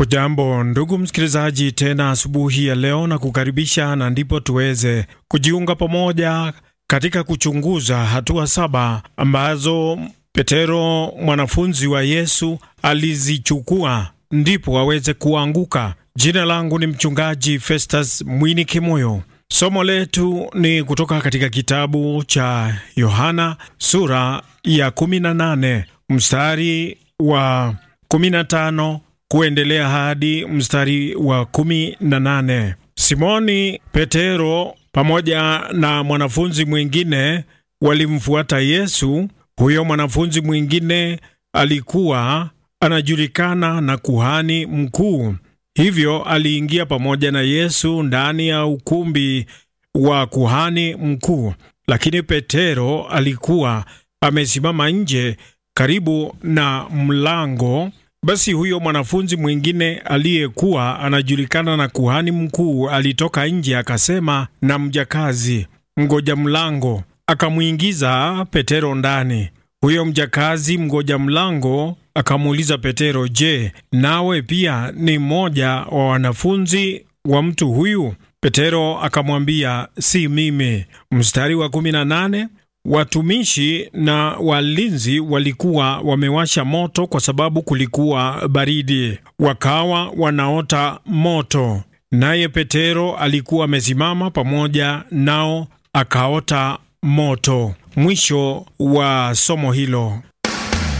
Ujambo ndugu msikilizaji, tena asubuhi ya leo na kukaribisha, na ndipo tuweze kujiunga pamoja katika kuchunguza hatua saba ambazo Petero mwanafunzi wa Yesu alizichukua ndipo aweze kuanguka. Jina langu ni mchungaji Festus Mwini Kimoyo. Somo letu ni kutoka katika kitabu cha Yohana sura ya 18 mstari wa 15 kuendelea hadi mstari wa 18. Simoni Petero pamoja na mwanafunzi mwingine walimfuata Yesu. Huyo mwanafunzi mwingine alikuwa anajulikana na kuhani mkuu, hivyo aliingia pamoja na Yesu ndani ya ukumbi wa kuhani mkuu, lakini Petero alikuwa amesimama nje karibu na mlango. Basi huyo mwanafunzi mwingine aliyekuwa anajulikana na kuhani mkuu alitoka nje akasema na mjakazi mgoja mlango, akamwingiza Petero ndani. Huyo mjakazi mgoja mlango akamuuliza Petero, je, nawe pia ni mmoja wa wanafunzi wa mtu huyu? Petero akamwambia, si mimi. Mstari wa 18 Watumishi na walinzi walikuwa wamewasha moto kwa sababu kulikuwa baridi, wakawa wanaota moto, naye Petero alikuwa amesimama pamoja nao akaota moto. Mwisho wa somo hilo.